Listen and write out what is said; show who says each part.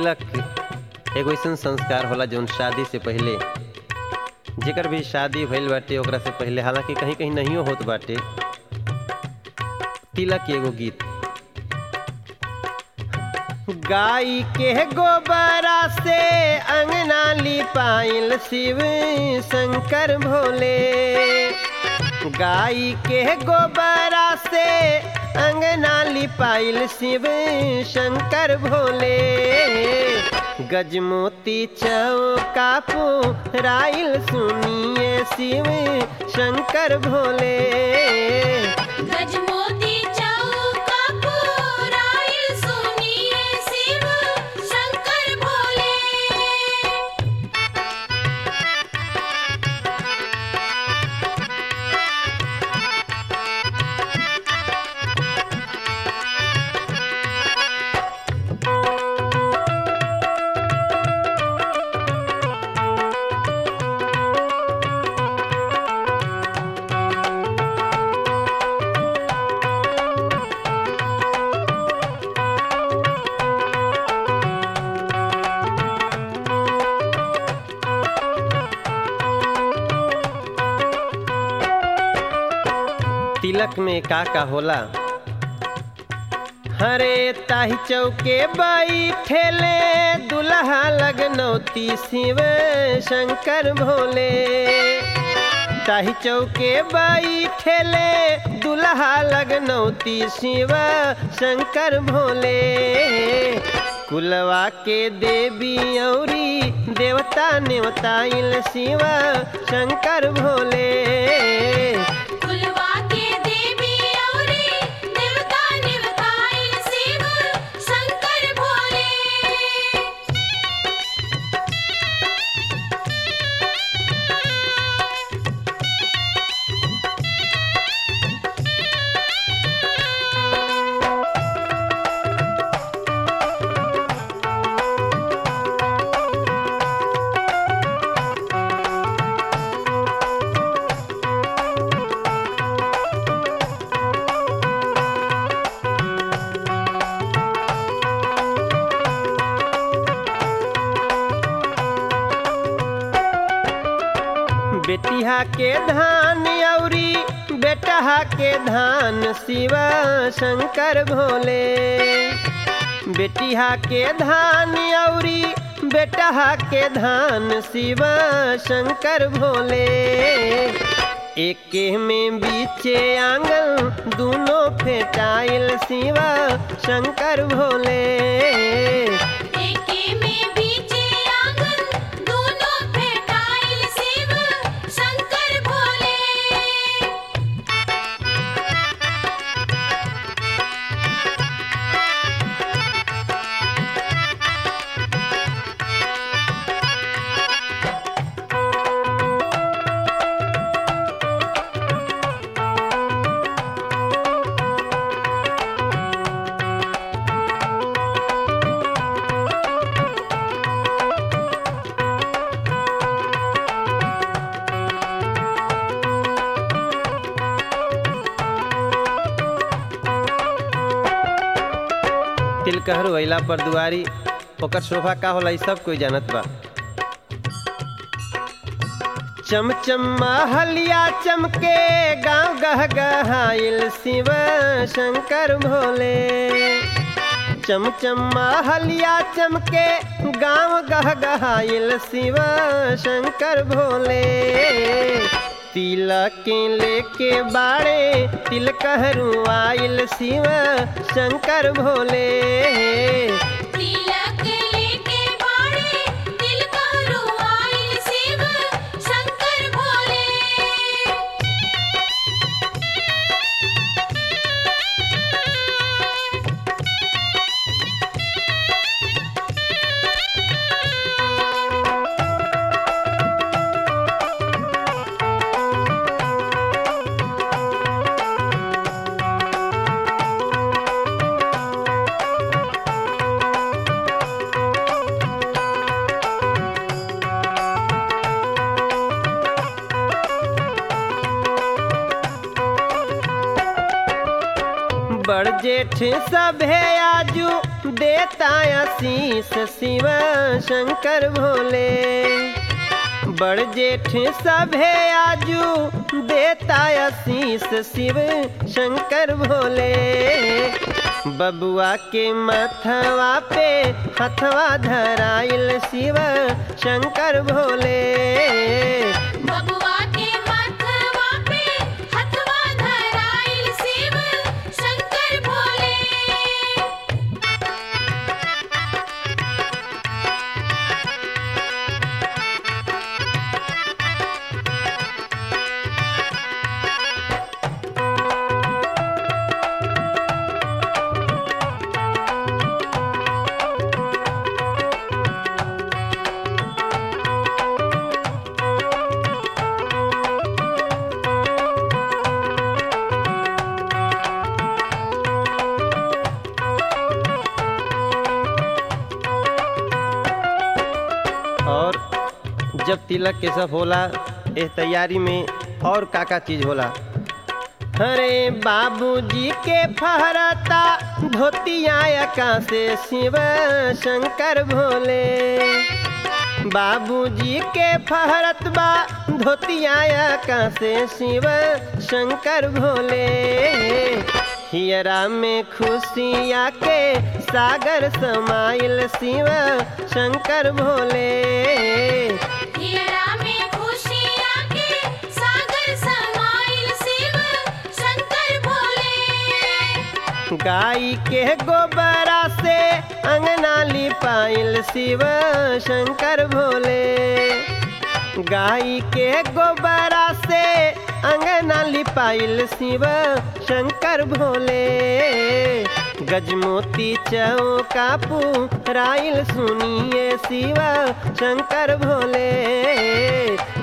Speaker 1: तिलक एगो ऐसन संस्कार होला जौन शादी से पहिले जेकर भी शादी भइल बाटे ओकरा से पहिले हालांकि कहीं कहीं नहियो होत बाटे तिलक के एगो गीत गाय के गोबरा से अंगना लिपाइल शिव शंकर भोले गाय के गोबरा से अंगना लिपाइल शिव शंकर भोले गजमोती चौका राइल सुनिए शिव शंकर भोले
Speaker 2: गजमोती चौका पुराइल सुनिए शिव शंकर भोले
Speaker 1: तिलक में का का होला हरे ताही चौके बाई ठेले दुल्हा लगनौती शिव शंकर भोले ताही चौके बाई ठेले दुल्हा लगनौती शिव शंकर भोले कुलवा के देवी औरी देवता नेवताइल शिव शंकर भोले
Speaker 2: कुलवा के देवी औरी देवता निवताइल शिव शंकर भोले
Speaker 1: बेटिया के धान औरी बेटहा के धान शिव शंकर भोले बेटिया के धान औरी बेटहा के धान शिव शंकर भोले एके में बीचे आंगन दोनों फेटाइल शिव शंकर भोले
Speaker 2: एके में बीचे आंगन दोनों भेटाइल शिव शंकर भोले
Speaker 1: तिलकहरू अइला पर दुआरी ओकर शोभा का होला ई सब कोई जानत बा चमचम महलिया चमके गांव गह गहाइल शिव शंकर भोले चमचम महलिया चमके गांव गह गहाइल शिव शंकर भोले तिलक लेके बाड़े तिलकहरू आइल शिव शंकर भोले
Speaker 2: तिलक लेके बाड़े दिल करू आइल शिव शंकर भोले
Speaker 1: तिलक बड़ जेठ सभे आजू देता आशीष शिव शंकर भोले बड़ जेठ सभे आजू देता आशीष शिव शंकर भोले बबुआ के मथवा पे हथवा धराइल शिव शंकर भोले
Speaker 2: बबुआ के माथवा पे हथवा धराइल शिव शंकर भोले
Speaker 1: और जब तिलक के सब होला इस तैयारी में और का का चीज होला अरे बाबूजी के फहरता धोतिया का से शिव शंकर भोले बाबूजी के फहरत बा धोतिया का से शिव शंकर भोले हियरा में खुशिया के सागर समाइल शिव शंकर भोले
Speaker 2: हियरा में खुशियाँ के सागर समाइल शिव शंकर भोले
Speaker 1: गाय के गोबरा से अंगना लिपाइल शिव शंकर भोले गाय के गोबरा से अंगना लिपाइल शिव शंकर भोले गजमोती चौका पुराइल सुनिए शिव शंकर भोले